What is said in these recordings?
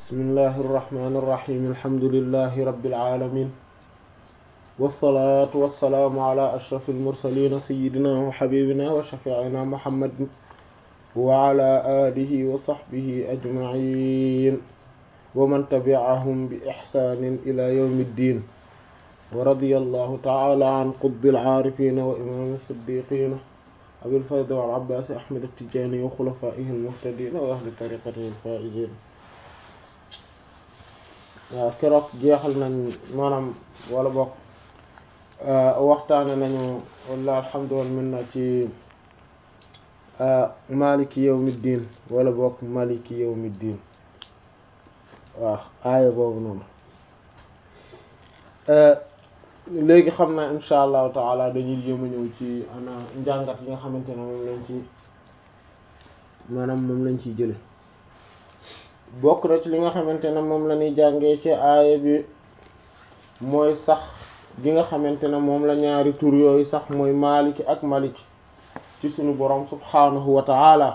bismillahi irrahmani irrahim alhamdulilahi rabilalamin walsalaatu walsalaamu ala ashraf almursalina sayidina wa xabibina wa shafiina muhammadin wa ala alihi wa saxbihi ajmain wa man tabiahum bi ixsanin ila yawmi ddin wa radiya allahu taala an qutbi alcaarifina wa imam siddiqina abil faydi wal abbaasi ahmad attijaani wa xulafaihi almuhtadina wa ahli tariqatihi alfaizin waaw keroog jeexal nañ maanaam wala bokk waxtaane nañu walla alhamdu wal minna ci maliki yawmiddin wala bokk maliki yawmiddin waaw aaya boobu noonu léegi xam naa insha allahu taala dañuy jéem a ñëw ci ana njàngat yi nga xamante ne moom lañ ci maanaam moom lañ ciy jële bokk na ci li nga xamante ne moom la ñuy jàngee ci aaya bi mooy sax gi nga xamante ne moom la ñaari tur yooyu sax mooy maaliki ak maliki ci suñu borom subhaanahu wa ta'ala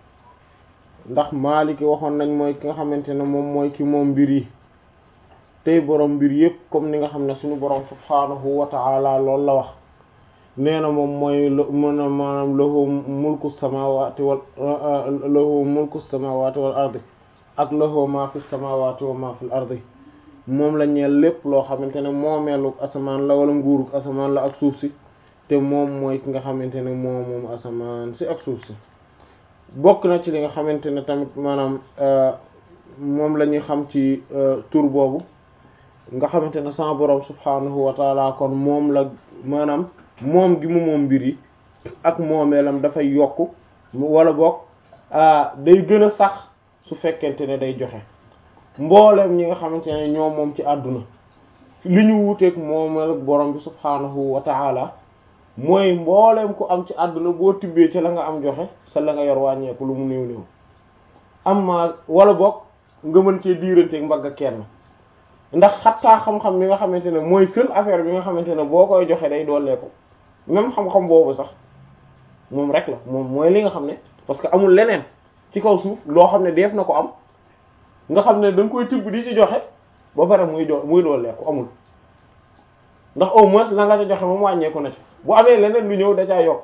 ndax maaliki waxoon nañ mooy ki nga xamante ne moom mooy ki moom mbir yi tey borom mbir yépp comme ni nga xam ne suñu borom subhaanahu wa ta'ala loolu la wax nee na moom mooy mën a maanaam lahu mulku samawati wal lahu mulku samawati wal ardi ak lahu ma fi samawati wa ma fil ardi moom la ñeel lépp loo xamante ne moomeelu asamaan la wala nguuruk asamaan la ak suuf si te moom mooy ki nga xamante ne moom moom asamaan si ak suuf si bokk na ci li nga xamante ne tamit maanaam moom la ñuy xam ci tur boobu nga xamante ne sama borom subhanahu wa taala kon moom la maanaam moom gi mu moom mbir yi ak moomeelam dafay yokk wala bokk day gën a sax su fekkente ne day joxe mboolem ñi nga xamante ne ñoom moom ci àdduna li ñu wuuteeg moomeel borom bi subhaanahu wa ta'ala mooy mboolem ku am ci àdduna boo tibbee ci la nga am joxe sa la nga yor wàññeeku lu mu néew néew am ma wala boog nga mën cee diiranteeg mbagg kenn ndax xattaa xam-xam bi nga xamante ne mooy seul affaire bi nga xamante ne boo koy joxe day dooleeku même xam-xam boobu sax moom rek la moom mooy li nga xam ne parce que amul leneen ci kaw suuf loo xam ne def na ko am nga xam ne da nga koy tibb di ci joxe ba pare muy do muy dooleeku amul ndax au moins la nga ca joxe moom wàññeeku na ci bu amee leneen lu ñëw da caa yokk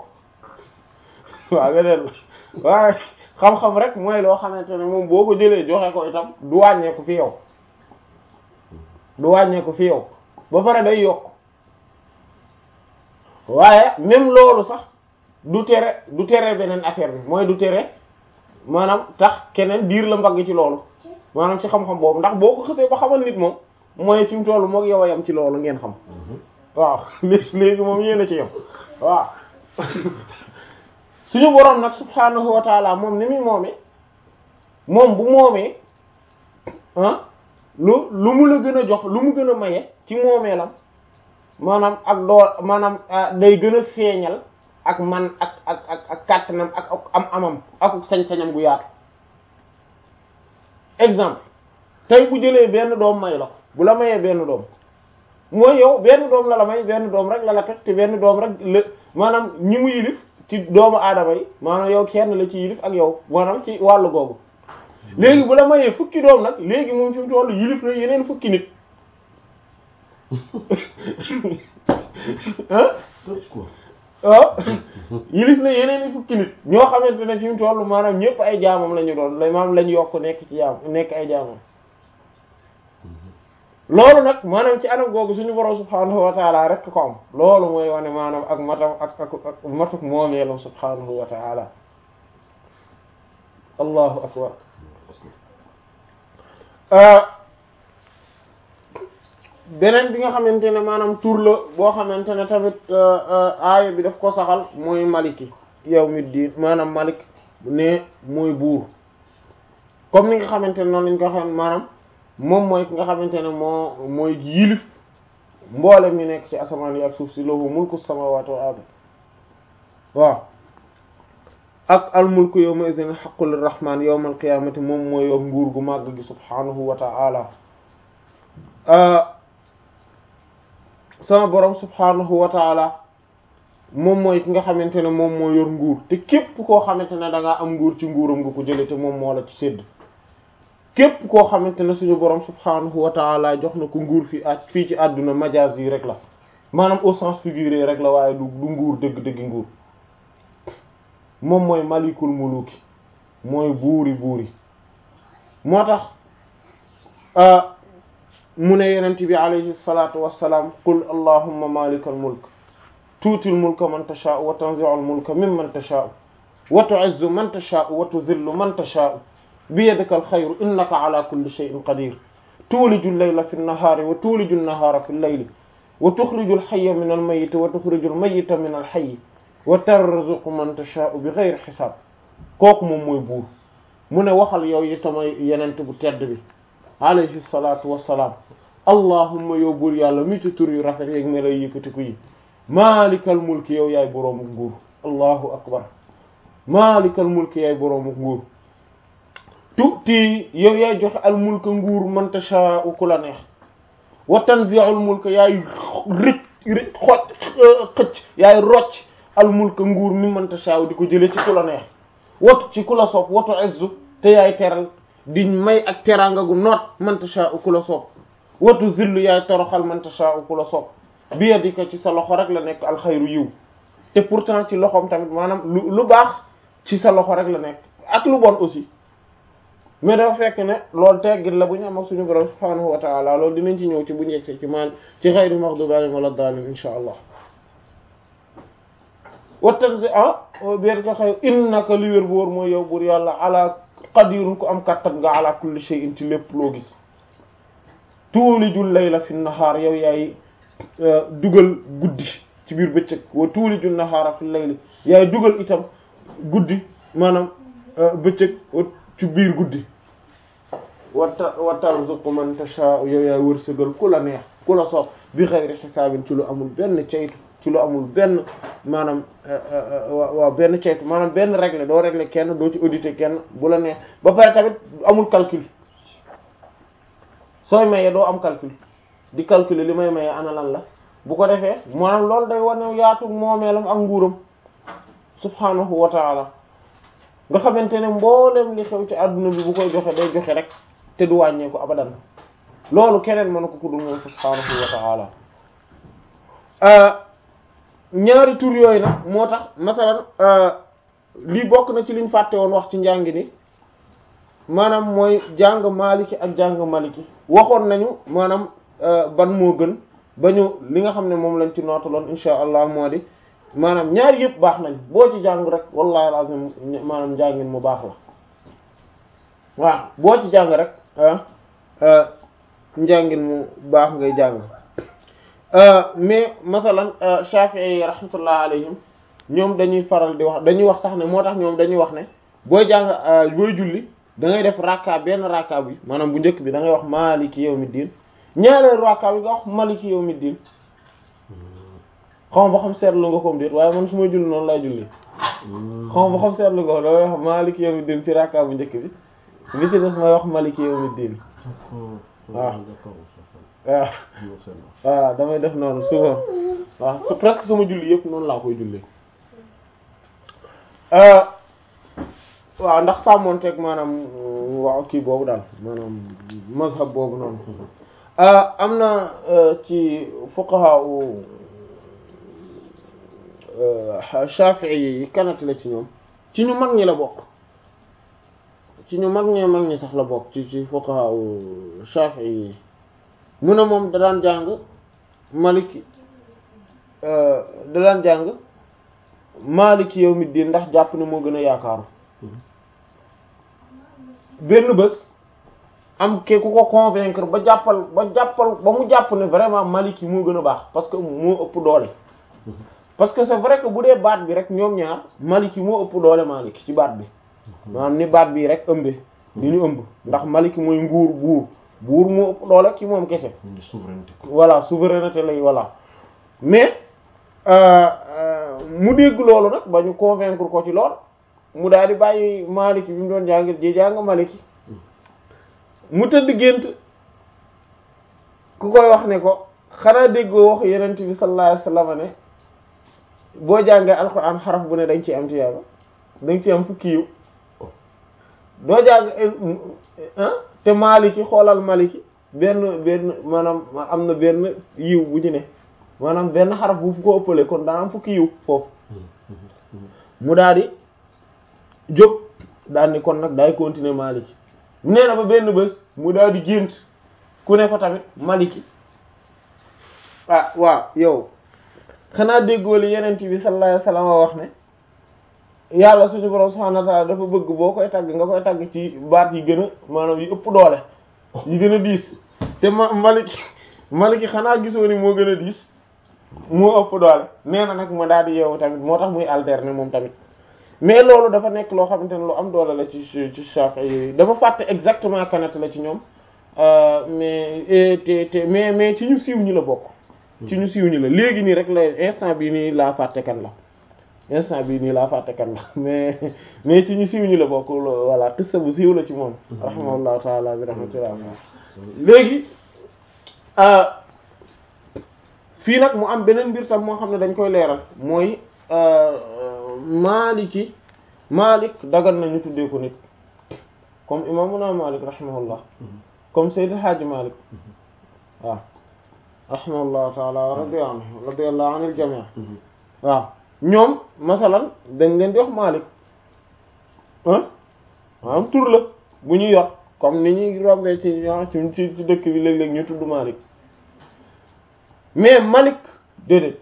waaw leneen waaye xam-xam rek mooy loo xamante ne moom boo ko jëlee joxe ko itam du wàññeeku fi yow du wàññeeku fi yow ba pare day yokk waaye même loolu sax du tere du tere beneen affaire bi mooy du tere maanaam tax keneen diir la mbagg ci loolu maanaam ci xam-xam boobu ndax boo ko xësee ba xamal nit moom mooy fi mu toll moog yow a yam ci loolu ngeen xam waaw léegi léegi moom yéen a ci yam waaw suñu boroom nag subhaanahu wa taala moom ni muy moomee moom bu moomee ah lu lu mu la gën a jox lu mu gën a maye ci moomeelam maanaam ak doo maanaam day gën a feeñal ak man ak ak ak ak kàttanam ak am amam ak sañ-sañam gu yaatu exemple tey bu jëlee benn doom may la ko bu la mayee benn doom mooy yow benn doom la la may benn doom rek la la teg te benn doom rek la maanaam ñi mu yilif ci doomu aadama yi maanaam yow kenn la ci yilif ak yow maanaam ci wàllu googu léegi bu la mayee fukki doom nag léegi moom fi mu tollu yilif na yeneen fukki nit waaw yilif na yeneen i fukki nit ñoo xamante ne fi mu toll maanaam ñëpp ay jaamam la ñu doon la maanaam lañ yokk nekk ci jaam nekk ay jaamam loolu nag maanaam ci anam googu suñu borom subhaanahu wa taala rek ko am loolu mooy wane maanaam ak matam ak ak ak matuk moomeelam subhaanahu wa taala allahu akbar beneen bi nga xamante ne maanaam tur la boo xamante ne tamit aaya bi daf ko saxal mooy maliki yawmiddin maanaam malik ne mooy buur comme ni nga xamante ne noonu lañ ko xam maanaam moom mooy ki nga xamante ne moo mooy yilif mboolem ñu nekk ci asamaan yi ak suuf si lahu mulku samawati wal ard waaw ak al mulku yawma idhin haqqul lirrahman yawmal qiyamati moom mooy yor nguur gu màgg gi subhanahu wa ta'ala sama borom subhanahu wa taala moom mooy ki nga xamante ne moom moo yor nguur te képp koo xamante ne da ngaa am nguur ci nguuram nga ko jële te moom moo la ci sédd képp koo xamante ne suñu borom subhaanahu wa taala jox na ko nguur fi ak fii ci àdduna majaas yi rek la maanaam au sens figuré rek la waaye du du nguur dëgg-dëgg nguur moom mooy malikul muluki mooy buuri buuri moo tax mu ne yenent bi alayhi salatu wassalaam qul allahumma malikal mulk tuutil mulka man tashaa'u wa tanzi'ul mulka mimman tashaa'u wa tu'izzu man tashaa'u wa tudhillu man tashaa'u biyadika alxayru innaka ala kulli shay'in qadir tuuliju al-layla fi an-nahaari wa tuuliju an-nahaara fi al-layli wa tuxriju al-hayya min al-mayyiti wa tuxriju al-mayyita min al-hayyi wa tarzuqu man tashaa'u bi ghayri hisaab kooku moom mooy buur mu ne waxal yow yi sama yenent bu tedd bi alayhi salaatu wassalaam allahumma yow buur yàlla mi ci tur yu rafet yeeg me lay yëkkatiku yi maalikal mulki yow yaay boroomu nguur allahu akbar maalikal mulki yaay boroomu nguur tuuti yow yaay joxe al mulka nguur man tashaa'u ku la neex wa tanzi'ul mulka yaay rëcc rëcc xoj xëcc yaay rocc al mulka nguur mi man tashaa'u di ko jëlee ci ku la neex watu ci ku la soob watu izzu te yaay teral di may ak teraanga gu noot man tashaa'u ku la soob watu zillu yaay toroxal man tashaa'u ku la soob bi yadika ci sa loxo rek la nekk alxayru yiw te pourtant ci loxoom tamit maanaam lu lu baax ci sa loxo rek la nekk ak lu bon aussi mais dafa fekk ne loolu teggit la bu ñu am ak suñu borom subhaanahu wa ta'ala loolu dinañ ci ñëw ci bu ñu yegsee ci maan ci xayri maghdubi alayhim wala daalin insha allah wattan si ah bier ko xëy innaka li wér bu wóor mooy yow buur yàlla ala qadirun ku am kattan nga ala kulli shay'in ci lépp loo gis tuulijul layla fi nahaar yow yaay dugal guddi ci biir bëccëg wa tuulijul nahaara fi layli yaay dugal itam guddi maanaam bëccëg ci biir guddi wata wa tarzuqu man tasha yow yaay wërsëgal ku la neex ku la soob bi xayri xisaabin ci lu amul benn caytu ci lu amul benn maanaam waaw benn caytu maanaam benn règle doo régler kenn doo ci auditer kenn bu la neex ba pare tamit amul calcul sooy maye doo am calcul di calculer li may maye ana lan la bu ko defee maanaam loolu day wane yaatu moomeelam ak nguuram subhanahu wa ta'ala nga xamante ne mboolem li xew ci àdduna bi bu koy joxe day joxe rek te du wàññeeku abadan loolu keneen mën ko ku dul moom subhanahu wa ta'ala ñaari tur yooyu nag moo tax masalan lii bokk na ci liñ fàtte woon wax ci njàngi ni maanaam mooy jàng maliki ak jàng maliki waxoon nañu maanaam ban moo gën ba ñu li nga xam ne moom lañ ci nootaloon insha allah moo di maanaam ñaar yëpp baax nañ boo ci jàng rek wallahi alazim maanaam njàngin mu baax la waaw boo ci jàng rek njàngin mu baax ngay jàng mais masalan Shafi'i rahmatullah alayhim ñoom dañuy faral di wax dañuy wax sax ne moo tax ñoom dañuy wax ne booy jàng booy julli da ngay def rakka benn rakka bi maanaam bu njëkk bi da ngay wax maliki yawmiddin ñaareelu rakka bi nga wax maliki yawmiddin xaw ma ba xam seetlu nga comme déet waaye man su ma julli noonu lay julli xaw ma ba xam seetlu nga da ngay wax maliki yawmiddin ci rakka bu njëkk bi bi ci des may wax maliki yawmiddin waaw waaw voilà damay def noonu souvent waaw su presque sama julli yëpp noonu laa koy julli waaw ndax sàmmoonteeg maanaam waaw kii boobu daal maanaam mazhab boobu noonu am na ci fuqaha u Shafi'i yi kanati la ci ñoom ci ñu mag ñi la bokk ci ñu mag ñee mag ñi sax la bokk ci ci fuqaha u Shafi'i yi mu ne moom da daan jàng maliki da daan jàng maliki yawmiddin ndax jàpp ne moo gën a yaakaaru benn bés am ke ku ko convaincre ba jàppal ba jàppal ba mu jàpp ne vraiment maliki moo gën a baax parce que moo ëpp doole parce que c'est vrai que bu dee baat bi rek ñoom ñaar maliki moo ëpp doole maliki ci baat bi maanaam ni baat bi rek ëmbe ni ñu ëmb ndax maliki mooy nguur buur buur moo ëpp doole ci moom kese souveraineté voilà souveraineté lay voilà mais mu dégg loolu nag ba ñu convaincre ko ci lool mu daal di bàyyi maliki bi mu doon jàng ji jàng maliki mu tëdd gént ku koy wax ne ko xanaa déggoo wax yenent bi sallallahu alayhi wasallam ne boo jàngee alxuraan xaraf bu ne dañ ci am tiyaaba dañ ci am fukki yiw doo jàng te Maliki xoolal Maliki benn benn maanaam am na benn yiw bu ci ne maanaam benn xaraf bu fu ko ëppale kon daa am fukki yiw foofu mu daal di jóg daal ni kon nag daay continuer Maliki nee na ba benn bés mu daal di gént ku ne ko tamit Maliki ah waaw yow xanaa déggoo li yeneen bi sallallahu alayhi wasallam wax ne yàlla suñu borom subhanahu wa ta'ala dafa bëgg boo koy tagg nga koy tagg ci baat yi gën a maanaam yi ëpp doole yi gën a diis te ma Maliki Maliki xanaa gisoo ni moo gën a diis moo ëpp doole nee na nag ma daal di yeewu tamit moo tax muy alterner moom tamit mais loolu dafa nekk loo xamante ne lu am doole la ci ci Shafi'i yooyu dafa fàtte exactement kanat la ci ñoom mais te te mais mais ci ñu siiw ñi la bokk ci ñu siiw ñi la léegi nii rek la instant bii nii laa fàtte kan la instant bii nii laa fàtte kan la mais mais ci ñu siiw ñi la bokk voilà qissa bu siiw la ci moom rahimahullahu taala bi rahmatullah léegi fii nag mu am beneen mbir tam moo xam ne dañ koy leeral mooy Maliki Malik dagan nañu tuddee ko nit comme imamuna Malik rahimahullah comme Seydi Hadji Malik waaw rahimahullahu taala wa radiya anhu radiyallahu anil jami' waaw ñoom masalan dañ leen di wax Malik ah maanaam tur la bu ñu yor comme ni ñuy rombee ci ci ci dëkk bi léeg-léeg ñu tudd Malik mais Malik déedéet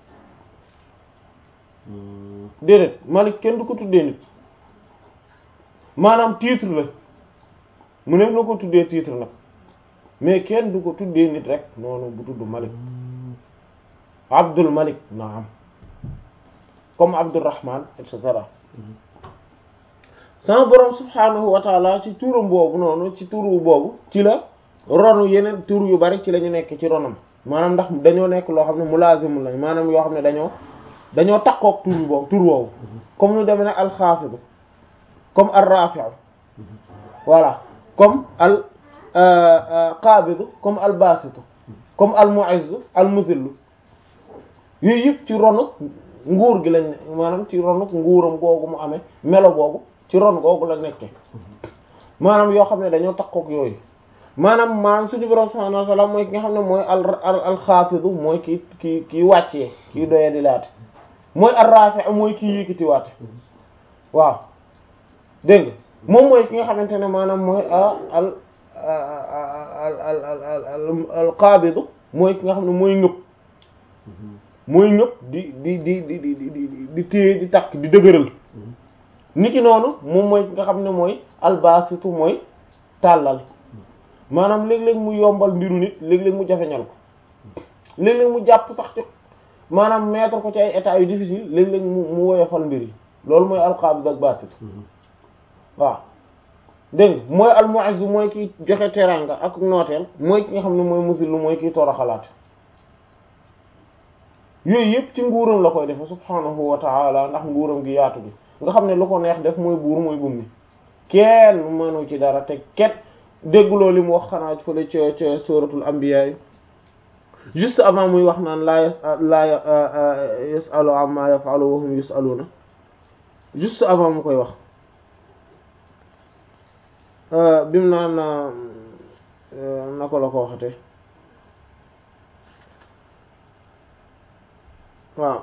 déedéet Malik kenn du ko tuddee nit maanaam titre la mu ne na ko tuddee titre nag mais kenn du ko tuddee nit rek noonu bu tudd Malik Abdul Malik naam comme Abdurrahman et cetera sama borom subhanahu wa taala ci turam boobu noonu ci turu boobu ci la ronu yeneen tur yu bari ci la ñu nekk ci ronam maanaam ndax dañoo nekk loo xam ne mulaazimu lañ maanaam yoo xam ne dañoo dañoo takkook tur boobu tur woowu comme nu demee nag alxaafidu comme al rafi'u voilà comme al qaabidu comme al baasitu comme al mu'izzu al muzillu yooyu yëpp ci ronu nguur gi lañ maanaam ci ronu nguuram googu mu amee melo boobu ci ron googu la nekke maanaam yoo xam ne dañoo takkook yooyu maanaam maanaam suñu borom subhanahu wa ta'ala mooy ki nga xam ne mooy al al xaafidu mooy ki ki kii wàccee kii doye di laate mooy al rafi' mooy kii yëkkati waate waaw dégg nga moom mooy ki nga xamante ne maanaam mooy al al al al al al qaabidu mooy ki nga xam ne mooy ngëpp mooy ngëpp di di di di di di di téye di takk di dëgëral niki noonu moom mooy ki nga xam ne mooy albasitu mooy tàllal maanaam léeg-léeg mu yombal mbiru nit léeg-léeg mu jafeñal ko léeg-léeg mu jàpp sax ci maanaam mettre ko ci ay états yu difficile léeg-léeg mu mu woyofal mbir yi loolu mooy alqabid ak basit waaw dégg nga mooy almu'izz mooy ki joxe teranga ak nooteel mooy ki nga xam ne mooy musillu mooy kiy toroxalaat yooyu yëpp ci nguuram la koy defe subhanahu wa ta'ala ndax nguuram gi yaatu gi nga xam ne lu ko neex def mooy buur mooy bummi kenn mënu ci dara te ket dégguloo li mu wax xanaa fële ca ca suratul anbiya yi juste avant muy wax naan laa yas laa yasalu amma yafalu wa hum yusaluna juste avant mu koy wax bimu naan nako la ko waxate waaw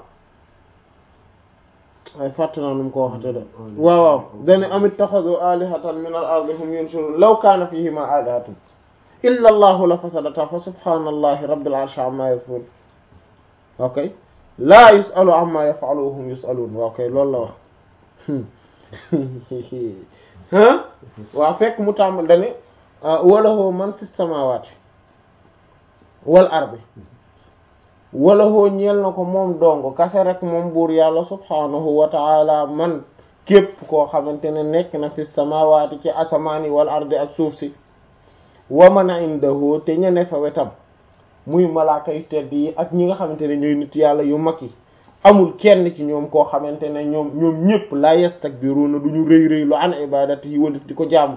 ay fàtt naa nu mu ko waxate de waaw waaw dane am ittaxadu alihatan min al ardi hum yunshurun law kaana fihima alihatun illa allahu la fasadata fa subhanallahi rabbil arshi amma yasifun ok laa yusalu amma yafalu wa hum yusalun waaw kay loolu la wax ah waaw fekk mu tàmbal dane walahu man fi samawati wal ardi wala hoo ñeel na ko moom dong kase rek moom buur yàlla subhanahu wa ta'ala man képp koo xamante ne nekk na fi samawati ci asamaani wal ardi ak suuf si wa man indahu te ñene fa wetam muy malaaka yu tedd yi ak ñi nga xamante ne ñooy nit yàlla yu mag yi amul kenn ci ñoom koo xamante ne ñoom ñoom ñépp la yastakbiruna du ñu rëy rëy lu an ibadati yi walif di ko jaamu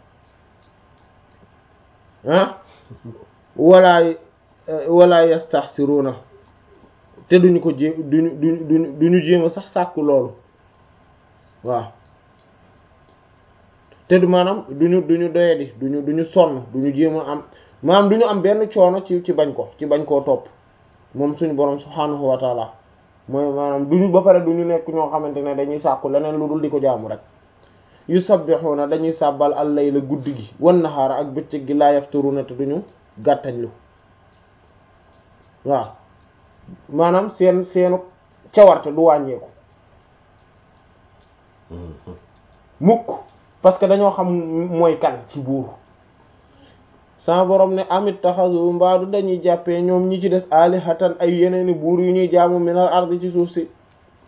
ah wala wala yastahsiruna te duñu ko jéem duñu duñu duñu duñu jéem a sax sàkku loolu waaw te du maanaam duñu duñu doyadi duñu duñu sonn duñu jéem a am maanaam duñu am benn coono ci ci bañ ko ci bañ koo topp moom suñu borom subhaanahu wa taala mooy maanaam duñu ba pare duñu nekk ñoo xamante ne dañuy sàkku leneen lu dul di ko jaamu rek yusabbihuna dañuy sàbbal al-layla guddi gi wan nahaara ak bëccëg gi laa yafturuna te duñu gàttañlu waaw maanaam seen seenu cawarte du wàññeeku mukk parce que dañoo xam mooy kan ci buur sama borom ne amit taxasu mbaadu dañuy jàppee ñoom ñi ci des alihatan ay yeneeni buur yu ñuy jaamu minal ardi ci suuf si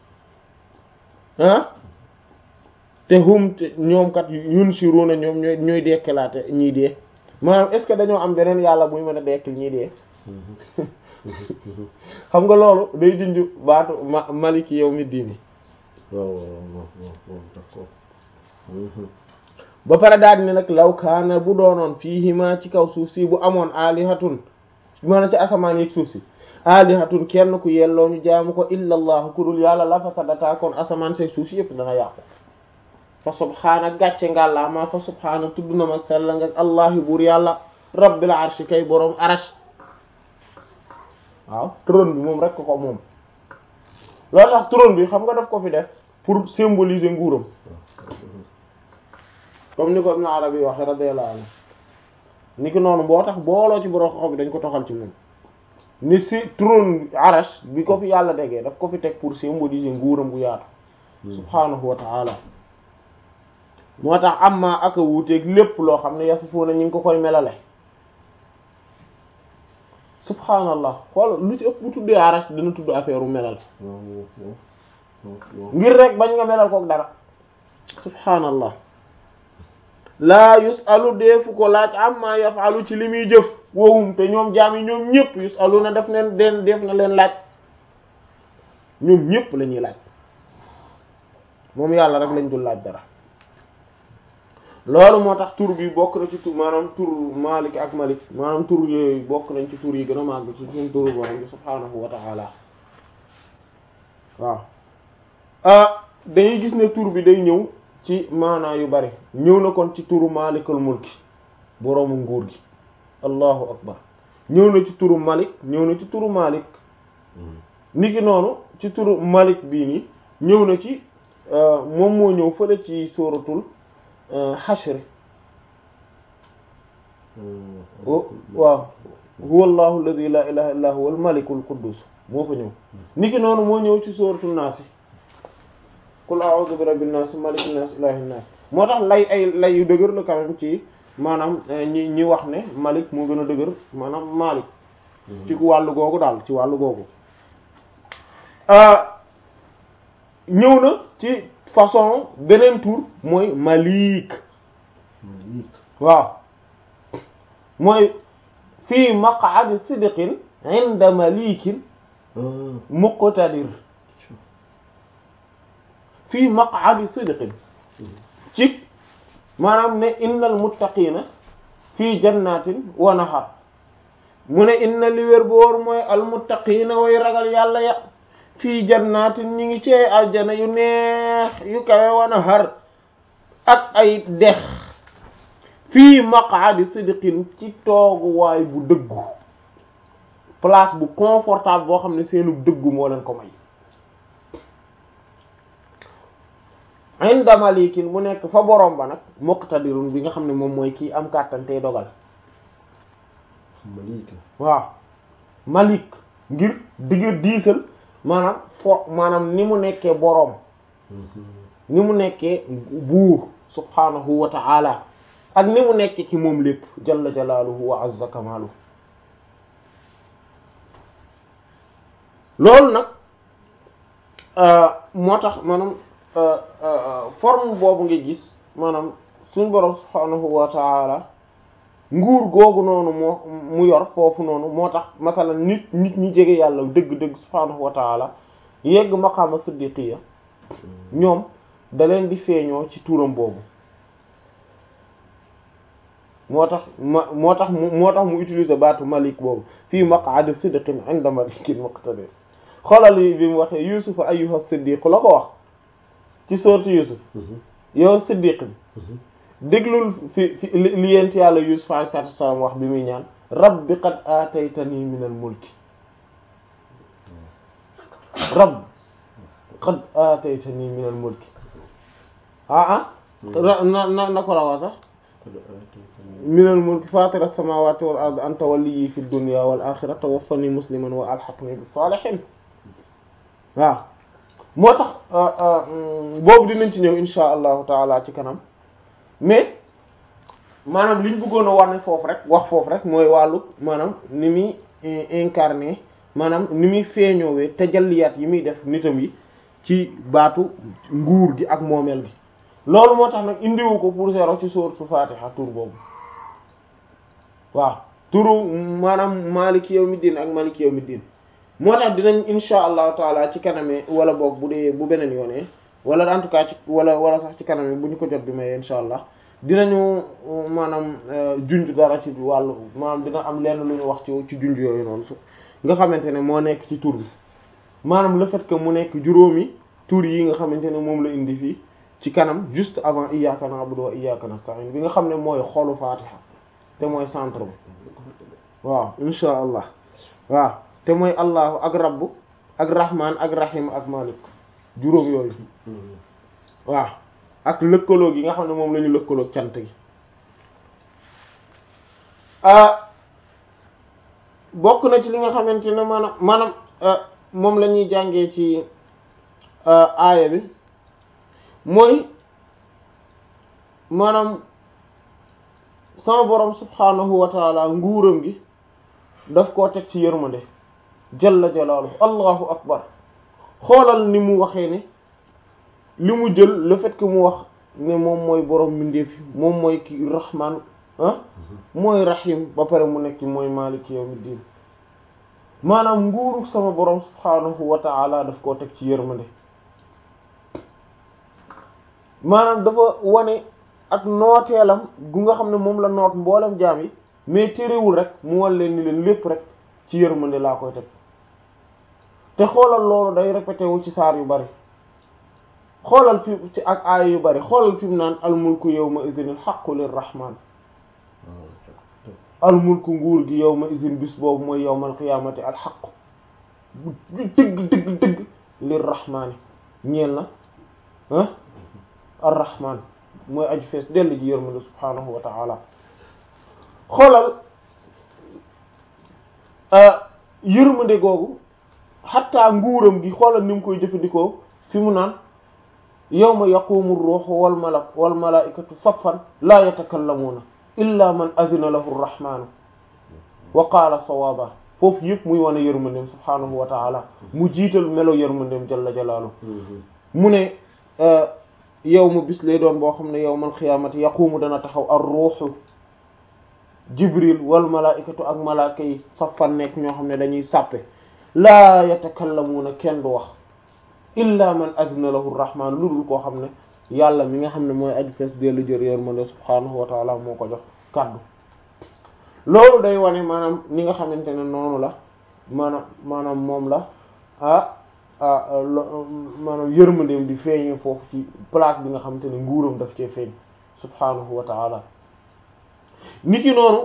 ah te hum te ñoom kat yunsiruna ñoom ñooy ñooy dekkalaate ñiy dee maanaam est ce que dañoo am beneen yàlla buy mën a dekkil ñiy dee xam nga loolu day junj baatu ma maliki yawmi diini waaw waaw waaw d'accord ba pare daal ni nag law kaana bu doonoon fiihima ci kaw suuf si bu amoon alihatun maanaam ci asamaan yeeg suuf si alihatun kenn ku yelloo ñu jaamu ko illa allah ku dul yàlla la fasadata kon asamaan seeg suuf si yëpp dana yàqu fa subhaana gàcce ngàllaa maa fa subhaana tudd na mag sella nga allahi buur yàlla rabbil arshi kay boroom arash waaw trône bi moom rek ko moom loolu tax trône bi xam nga daf ko fi def pour symboliser nguuram comme ni ko Ibn Arabi waxe radiyallahu anhu ni ki noonu boo tax booloo ci borom xob bi dañ ko toxal ci moom ni si trône arash bi ko fi yàlla degee daf ko fi teg pour symboliser nguuram gu yaatu subhaanahu wa ta'ala moo tax am maa ak a wuuteeg lépp loo xam ne yasifuuna ñu ngi ko koy melale subhaanallah xool lu ci ëpp bu tuddee arash dina tudd affaire u melal ngir rek bañ nga melal kook dara subhaanallah laa yusalu deefu ko laaj amma yafalu ci li muy jëf wowum te ñoom jaam yi ñoom ñëpp yusalu na def neen den def na leen laaj ñoom ñëpp la ñuy laaj moom yàlla rek lañ dul laaj dara loolu moo tax tur bi bokk na ci tur maanaam tur Malik ak Malik maanaam tur yooyu bokk nañ ci tur yi gën a màgg ci suñu turu borom bi subhaanahu wa ta'ala waaw ah dañuy gis ne tur bi day ñëw ci maanaa yu bari ñëw na kon ci turu Malikul mulki boroomu nguur gi allahu akbar ñëw na ci turu Malik ñëw na ci turu Malik niki noonu ci turu Malik bii nii ñëw na ci moom moo ñëw fële ci suratul Hashr waaw huwa allahu alladhi la ilaha illa huwa al-malikul quddus moo fa ñëw niki noonu moo ñëw ci suratul Naas qul a'udhu bi rabbin nas malikin nas ilahin nas moo tax lay ay lay yu dëgër la quand même ci maanaam ñi ñi wax ne malik moo gën a dëgër maanaam malik ci wàllu googu daal ci wàllu googu ñëw na ci façon beneen tur mooy malik waaw mooy fii maq'adi sidqin inda malikin muqtadir fii maq'adi sidqin ci maanaam ne innal muttaqina fii jannatin wa nahar mu ne inna li wér bu wóor mooy al muttaqina way ragal yàlla ya fii jannatin ñi ngi ci aljana yu neex yu kawe wa nahar ak ay dex fii maq'adi sidqin ci tooguwaay bu dëggu place bu confortable boo xam ne seenu dëggu moo leen ko may inda malikin mu nekk fa borom ba nag muqtadirun bi nga xam ne moom mooy kii am kàttan tey dogal malik waaw malik ngir digg diisal maanaam fo maanaam ni mu nekkee boroom ni mu nekkee buur subhanahu wa ta'ala ak ni mu nekkee ci moom lépp jalla jalaaluhu wa azza kamaaluhu loolu nag moo tax maanaam forme boobu nga gis maanaam suñu borom subhanahu wa ta'ala nguur googu noonu moo mu yor foofu noonu moo tax masalan nit nit ñi jege yàlla dëgg-dëgg subhanahu wa ta'ala yegg maqaama siddiqiya ñoom da leen di feeñoo ci turam boobu moo tax ma moo tax mu moo tax mu utiliser baatu malik boobu fii maq'adi sidqin 'inda malikin muqtadir xoolal yi bi mu waxee yusuf ayyuha siddiq la ko wax ci sourate yusuf yow siddiq bi déglul fi fi li yent yàlla Yusuf alayhi salaatu wassalaam wax bi muy ñaan rabbi qad aataytani min al mulki rabbi qad aataytani min al mulki ah ah na na na ko rawaa sax min al mulki faatira as-samaawaati wal ardi anta waliyyi fi dunya wal aaxirati tawaffani musliman wa alhiqni bis saalihiin waaw moo tax boobu dinañ ci ñëw insha allahu taala ci kanam mais maanaam li ñu bëggoon a war ne foofu rek wax foofu rek mooy wàllu maanaam ni muy incarné maanaam ni muy feeñoowee tajalliyaat yi muy def nitam yi ci baatu nguur gi ak moomeel gi loolu moo tax nag indiwu ko pour zéro ci sourate Fatiha tur boobu waaw turu maanaam maliki yawmiddin ak maliki yawmiddin moo tax dinañ insha allahu taala ci kaname wala boog bu dee bu beneen yoonee wala en tout cas ci wala wala sax ci kaname bu ñu ko jot bi may insha allah dinañu maanaam junj dara ci wàllu maanaam dina am lenn lu ñu wax ci ci junj yooyu noonu su nga xamante ne moo nekk ci tur bi maanaam le fait que mu nekk juróomi tur yi nga xamante ne moom la indi fii ci kanam juste avant iyyaka na'budu wa iyyaka nasta'in bi nga xam ne mooy xolu fatiha te mooy centre bi waaw insha allah waaw te mooy allahu ak rabbu ak rahman ak rahim ak malik juróom yooyu waaw ak lëkkaloo gi nga xam ne moom la ñu lëkkaloo cant gi bokk na ci li nga xamante ne maanaam maanaam moom la ñuy jàngee ci aaya bi mooy maanaam sama borom subhanahu wa taala nguuram gi daf koo teg ci yërmande jalla jalaaluhu allahu akbar xoolal ni mu waxee ne li mu jël le fait que mu wax ne moom mooy borom mbindeef yi moom mooy ki rahman ah mooy rahim ba pare mu nekk mooy maliki yawmiddin maanaam nguuru sama borom subhanahu wa ta'ala daf koo teg ci yërmande maanaam dafa wane ak nooteelam gu nga xam ne moom la noot mboolem jaam yi mais terewul rek mu wan leen ni leen lépp rek ci yërmande laa koy teg te xoolal loolu day répété wu ci saar yu bari xoolal fi ci ak aaya yu bari xoolal fi mu naan almulku yawma idhin alhaqqu lirrahman almulku nguur gi yawma idhin bis boobu mooy yawmal qiyaamati alhaqqu dëgg dëgg dëgg lirrahmani ñeel na ah arrahman mooy aju fees dell ji yërmande subhanahu wa ta'ala xoolal yërmande googu xatta nguuram gi xoolal ni mu koy jëfandikoo fi mu naan yawma yaqumu ruuhu wal malak wal malaikatu saffan laa yatakallamuuna illa man azina lahu rrahmanu wa qaala sawaaba foofu yëpp muy wane yërmandeem subhaanahu wa taala mu jiital melo yërmandeem jalla jalaalu mu ne yow mu bis lay doon boo xam ne yawmal xiyaamati yaqumu dana taxaw ar ruuhu jibril wal malaikatu ak malaaka yi saffan nekk ñoo xam ne dañuy sàppe laa yatakallamuuna kenn du wax illa man azina lahu rahman lu dul koo xam ne yàlla mi nga xam ne mooy aju fees dellu jër yërmande subhaanahu wa taala moo ko jox kaddu loolu day wane maanaam ni nga xamante ne noonu la maanaam maanaam moom la ah maanaam yërmandeem di feeñee foofu ci place bi nga xamante ne nguuram daf cee feeñ subhaanahu wa taala ni ki noonu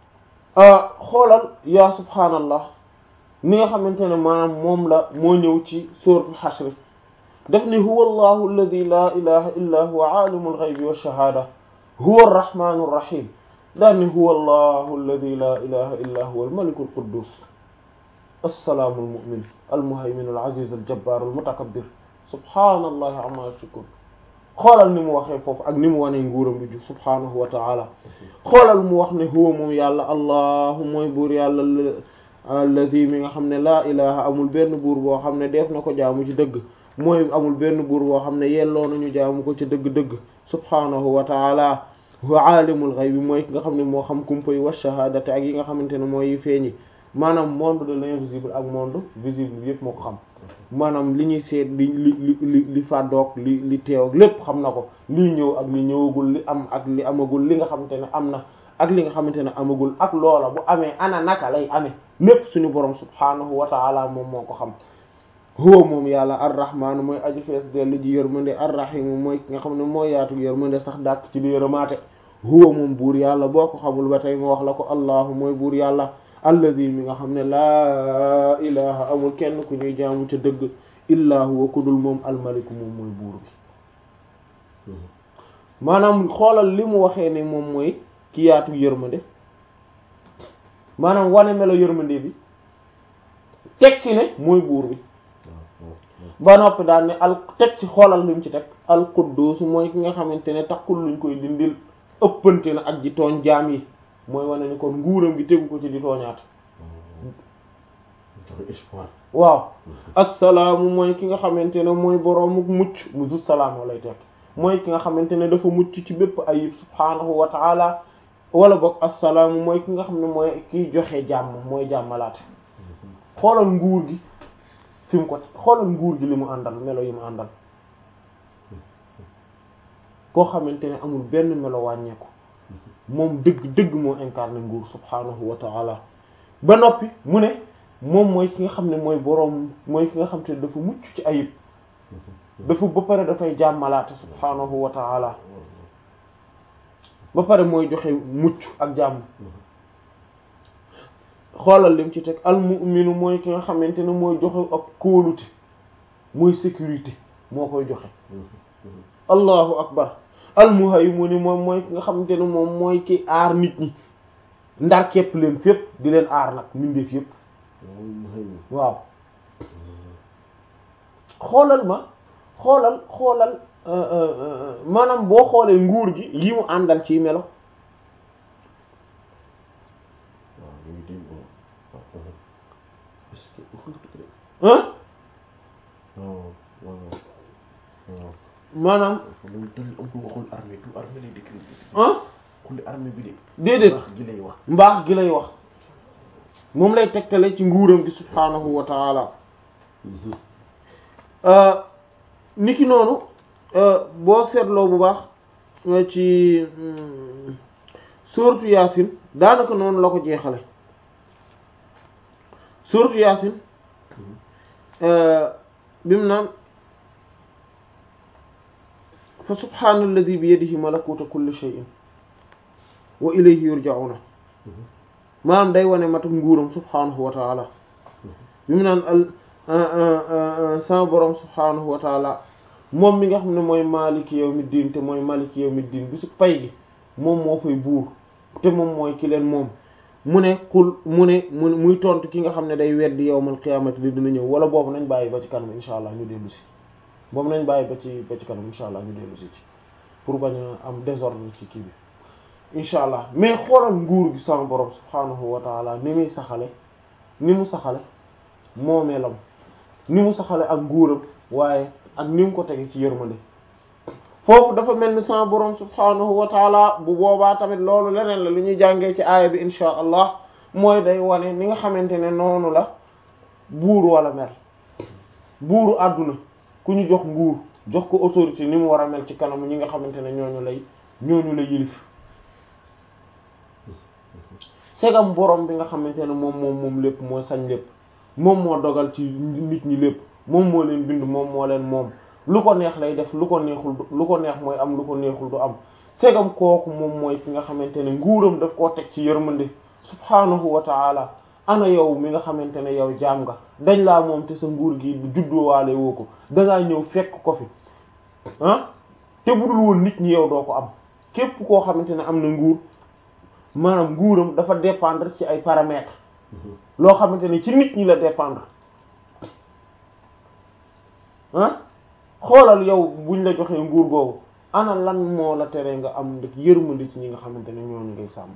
xoolal yaa subhaanallah ni nga xamante ne maanaam moom la moo ñëw ci suratul hashr daf ni huwa allahu alladi la ilaha illa huwa alimul ghaybi wash-shahada huwa arrahmanur rahim daan ni huwa allahu alladi la ilaha illa huwa almalikul quddus assalaamu almu'min almuhaymin alaziz aljabbar almutakabbir subhanallahi amma yushrikun xoolal ni mu waxee foofu ak ni mu wanee nguuram bi ju subhanahu wa ta'ala xoolal mu wax ne huwa moom yàlla allahu mooy buur yàlla alladi mi nga xam ne laa ilaha amul benn buur boo xam ne def na ko jaamu ci dëgg mooy amul benn buur boo xam ne yelloo nañu jaamu ko ci dëgg-dëgg subhanahu wa ta'ala huwa alimul ghaybi mooy ki nga xam ne moo xam kumpa yi wa shahadati ak yi nga xamante ne mooy yi feeñi maanaam monde de l'invisible ak monde visible yépp moo ko xam maanaam li ñuy seet li li li li fàddoog li li teew ak lépp xam na ko lii ñëw ak li ñëwagul li am ak li amagul li nga xamante ne am na ak li nga xamante ne amagul ak loola bu amee ana naka lay amee lépp suñu borom subhanahu wa ta'ala moom moo ko xam huwa moom yàlla arrahmaanu mooy aji fees dellu ji yërmande arrahimu mooy ki nga xam ne mooy yaatu yërmande sax dàkk ci di yërëmaate huwa moom buur yàlla boo ko xamul ba tey ma wax la ko allahu mooy buur yàlla alladi mi nga xam ne laa ilaha amul kenn ku ñuy jaamu ca dëgg illaa huwa ku dul moom almaliku moom mooy buur bi maanaam xoolal li mu waxee ne moom mooy ki yaatu yërmande maanaam wane melo yërmande bi teg ci ne mooy buur bi ba noppi daal ne al teg ci xoolal li mu ci teg al quddus mooy ki nga xamante ne taxul luñ koy dindil ëppante na ak ji tooñ jaam yi mooy wane ni kon nguuram gi tegu ko ci di tooñaat waaw assalaamu mooy ki nga xamante ne mooy boroomu mucc mu zu salaam lay teg mooy ki nga xamante ne dafa mucc ci bépp ayib subhaanahu wa taala wala boog assalaamu mooy ki nga xam ne mooy kiy joxe jàmm mooy jàmmalaate xoolal nguur gi fi mu ko xoolal nguur gi li mu àndal melo yi mu àndal koo xamante ne amul benn melo wàññeeku moom dëgg dëgg moo incarné nguur subhaanahu wa taala ba noppi mu ne moom mooy ki nga xam ne mooy boroom mooy ki nga xam te ne dafa mucc ci ayib dafa ba pare dafay jàmmalaate subhaanahu wa taala ba pare mooy joxe mucc ak jàmm xoolal lim ci teg al mu'minu mooy ki nga xamante ne mooy joxe ak kóolute mooy sécurité moo koy joxe allahu akbar al muhaymin moom mooy ki nga xamante ne moom mooy ki aar nit ñi ndar képp leen fépp di leen aar nag mbindeef yépp waaw xoolal ma xoolal xoolal maanaam boo xoolee nguur gi yi mu àndal ci melo ah maanaam ah déedéet mbaax gi lay wax moom lay tegtale ci nguuram gi subhaanahu wa taala niki noonu boo seetloo bu baax ci sourate Yaasin daanaka noonu la ko jeexale sourate Yaasin bi mu naan fa subhaanalladi bi yadihi malakuuta kulli shay'in wa ilayhi yurja'una maanaam day wane matuk nguuram subhaanahu wa taala bi mu naan al sama borom subhaanahu wa taala moom mi nga xam ne mooy maaliki yawmi diin te mooy maaliki yawmi diin bisu pay gi moom moo fay buur te moom mooy ki leen moom mu ne xul mu ne mu muy tontu ki nga xam ne day weddi yawmal qiyaamati di dina ñëw wala boobu nañ bàyyi ba ci kanam insha allah ñu dellu si boobu nañ bàyyi ba ci ba ci kanam insha allah ñu dellu si ci pour bañ a am désordre ci kii bi insha allah mais xoolal nguur gi sama borom subhaanahu wa taala ni muy saxale ni mu saxale moomeelam ni mu saxale ak nguuram waaye ak ni mu ko tege ci yërmande foofu dafa mel ni sama borom subhaanahu wa taala bu boobaa tamit loolu leneen la lu ñuy jàngee ci aaya bi insha allah mooy day wane ni nga xamante ne noonu la buur wala mel buuru àdduna ku ñu jox nguur jox ko autorité ni mu war a mel ci kanam ñi nga xamante ne ñooñu lay ñooñu lay yilif segam borom bi nga xamante ne moom moom moom lépp moo sañ lépp moom moo dogal ci nit ñi lépp moom moo leen bind moom moo leen moom lu ko neex lay def lu ko neexul lu ko neex mooy am lu ko neexul du am segam kooku moom mooy ki nga xamante ne nguuram daf koo teg ci yërmande subhaanahu wa taala ana yow mi nga xamante ne yow jaam nga dañ laa moom te sa nguur gi bu juddoowaale woo ko dangaa ñëw fekk ko fi ah te budul woon nit ñi yow doo ko am képp koo xamante ne am na nguur maanaam nguuram dafa dépendre ci ay paramètres loo xamante ne ci nit ñi la dépendre ah xoolal yow buñ la joxee nguur googu ana lan moo la tere nga am ndëk yërmandi ci ñi nga xamante ne ñooñu ngay sàmm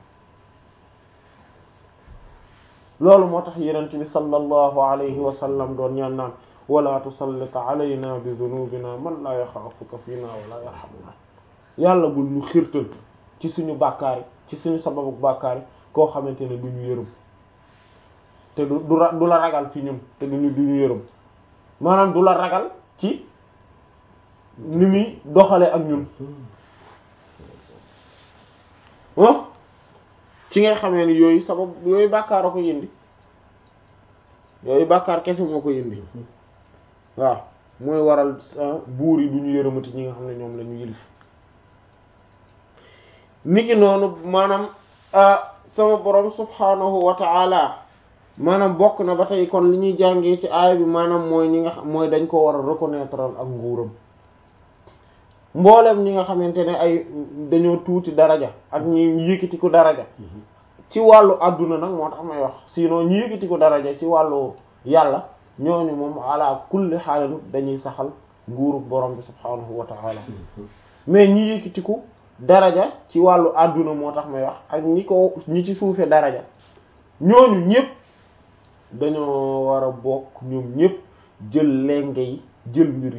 loolu moo tax yenent bi sallallahu alayhi wa sallam doon ñaan naan wala tusallit alayna bi dhunubina man la yaxaafuka fiina wala yarhamuna yàlla bul ñu xirtal ci suñu bàkkaar yi ci suñu sababu bàkkaar yi koo xamante ne du ñu yërëm te du du du la ragal ci ñun te duñu du ñu yërëm maanaam du la ragal ci ni muy doxale ak ñun ah ci ngay xamee ni yooyu sabab yooyu bàkkaar a ko yëndi yooyu bàkkaar kese moo ko yëndi waaw mooy waral buur yi du ñu yërëmati ñi nga xam ne ñoom la ñu yilif niki noonu maanaam sama borom subhanahu wa ta'ala maanaam bokk na ba tey kon li ñuy jàngee ci aaya bi maanaam mooy ñi nga xam mooy dañ ko war a reconnaître ak nguuram mboolem ñi nga xamante ne ay dañoo tuuti daraja ak ñi yëkkati ko daraja ci wàllu adduna nag moo tax may wax sinon ñi yëkkati ko daraja ci wàllu yàlla ñooñu moom ala kulli xaalin dañuy saxal nguuru borom bi subhanahu wa ta'ala mais ñi yëkkati ko daraja ci wàllu adduna moo tax may wax ak ñi ko ñi ci suufe daraja ñooñu ñépp dañoo war a bokk ñoom ñépp jël lenge yi jël mbir